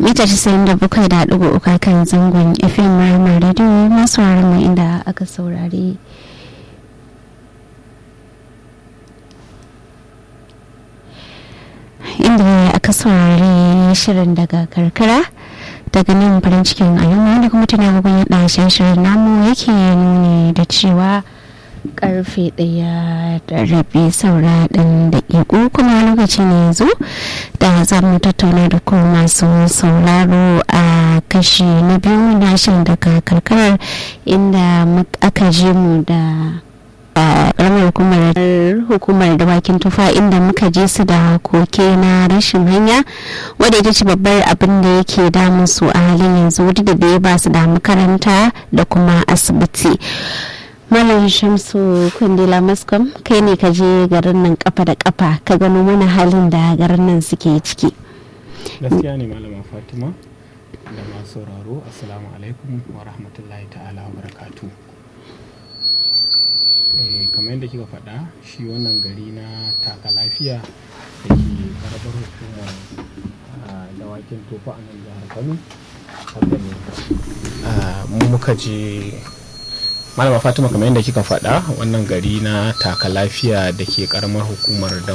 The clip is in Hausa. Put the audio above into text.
mita 97.3 kan zangon fm rama radio masu mu inda aka saurari inda aka saurari shirin daga karkara daga nan farin cikin al'umma da kuma tana gugun yadda shirin namu yake nuni da cewa karfe daya da rabi saura ɗan daƙiƙo kuma lokaci ne yanzu da za mu tattauna da ku masu sauraro a kashi na biyu na shirin daga karkarar inda aka je mu da karamar hukumar hukumar dawakin tufa inda muka je su da koke na rashin hanya wadda ita ce babbar abin da yake damun su a halin yanzu duk da ba su da makaranta da kuma asibiti Malam Shamsu Kundila Maskom kai ne ka je garin nan kafa da kafa ka gano mana halin da garin nan suke ciki. Gaskiya ne Malama Fatima da masu sauraro Assalamu alaikum wa rahmatullahi ta'ala wa barakatu. kamar yadda kika faɗa shi wannan gari na taka lafiya da ke karbar hukumar dawakin tofa a nan jihar Kano. Haka ne. Mu muka je malama fatima kamar yadda kika faɗa wannan gari na taka lafiya da ke karamar hukumar